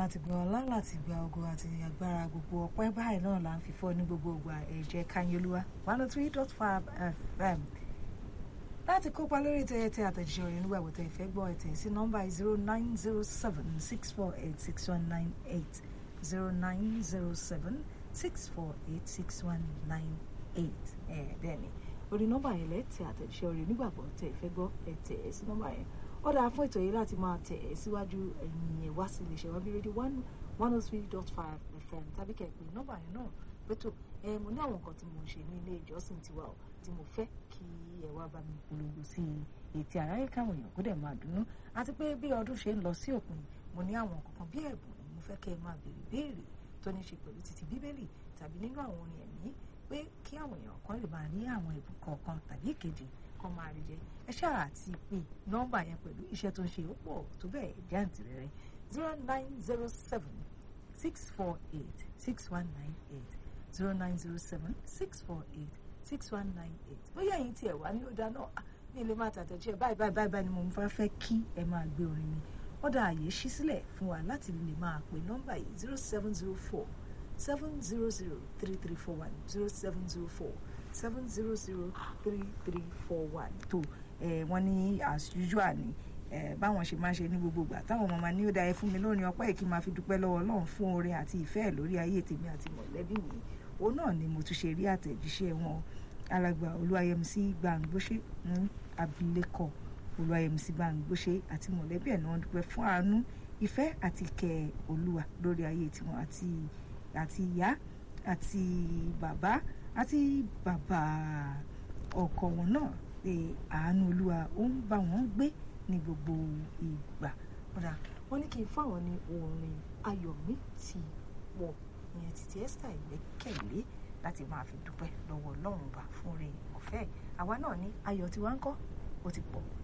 láti gba ọlá láti gba ògo àti agbára gbogbo ọpẹ́ báyìí náà là ń fi fọ́ ní gbogbo ìgbà ẹ̀jẹ̀ kanyolúwa one oh three dot five fm láti kópa lórí ètò ẹ̀tẹ̀ àtẹ̀jíṣẹ́ orin nígbà wọ́tẹ̀ ìfẹ́ gbọ́ ẹ̀tẹ̀ sí nọ́mbà zero nine zero seven six four eight six one nine eight zero nine zero seven six four eight six one nine eight ẹ̀ bẹ́ẹ̀ ni orí nọ́mbà yẹn lẹ́tẹ̀ àtẹ̀jíṣẹ́ orin nígbà wọ́tẹ̀ ìfẹ́ gbọ́ ẹ̀tẹ̀ sí nọ́mbà yẹn ó dáa fún ètò yìí láti máa tẹ̀ ẹ́ síwájú ẹ̀yìn ẹ̀ wá sí iléeṣẹ́ wa bí rédíò one one oh three dot five fm tàbí kẹ̀pẹ́ nọ́mbà yẹn náà pẹ̀tọ́ ẹ mo ní àwọn nǹkan tí mo ń ṣe ní ilé ìjọsìn tiwa o tí mo fẹ́ kí ẹ wá bá mi polongo sí ètí àráyé káwọn èèyàn kó dẹ̀ máa dùnnú àti pé bí ọdún ṣe ń lọ sí òpin mo ní àwọn kankan bí ẹ̀bùn mo fẹ́ kẹ́ ẹ máa béèrè béèrè tó ní ṣe pẹ̀lú títí bíbélì tàbí nínú àwọn orin ẹ̀mí pé kí àwọn èèyàn kan lè máa ní àwọn ẹ̀bùn kọ̀ọ̀kan tàbí ìkejì kan máa rí jẹ ẹ ṣáà àti pé nọ́mbà yẹn pẹ̀lú iṣẹ́ tó ń ṣe ó pọ̀ tó bẹ́ẹ̀ jáǹtì rẹ̀ zero nine zero seven six four eight six one nine eight zero nine zero seven six four eight six one nine eight bóyá ẹ̀yin tiẹ̀ wá ní ọ̀dà náà ní ilé máa tàtẹ̀jẹ́ báyìí báyìí báyìí báyìí ni mo fẹ́ fẹ́ kí ẹ máa gbé orin mi ọ̀dà àyè ṣí sílẹ̀ fún wa láti lè máa pè nọ́mbà yìí zero seven zero four seven zero zero three three four one zero seven zero four seven zero zero three three four one tó wọ́n ní as usual ni báwọn ṣe máa ṣe ní gbogbo ìgbà táwọn ọmọ máa ní ó dáa ẹ fún mi lórin ọpẹ́ yìí kí n máa fi dúpẹ́ lọ́wọ́ Ọlọ́run fún oore àti ìfẹ́ ẹ̀ lórí ayé tèmi àti mọ̀lẹ́bí mi òun náà ni mo tún ṣe rí àtẹ̀jíṣẹ́ wọn alàgbà olúwayẹmísí gbàǹgbóṣe ní abilékọ olúwayẹmísí gbàǹgbóṣe àti mọ̀lẹ́bí ẹ̀ náà dúpẹ́ fún àánú ìfẹ́ àti ìkẹ́ olúwa lórí ayé tiwọn àti àti ìyá àti bàbá àti bàbá ọkọ wọn náà pé àánú olúwa ó ń bá wọn gbé ní gbogbo ìgbà kódà wọn ní kí n fáwọn ní orin ayọ̀ mi ti wọ̀ ìyẹn títí Esther ìgbẹ́kẹ̀lé láti máa fi dúpẹ́ lọ́wọ́ Ọlọ́run bá fún rẹ̀ ọ̀fẹ́ àwa náà ní ayọ̀ tiwa ń kọ́ ó ti pọ̀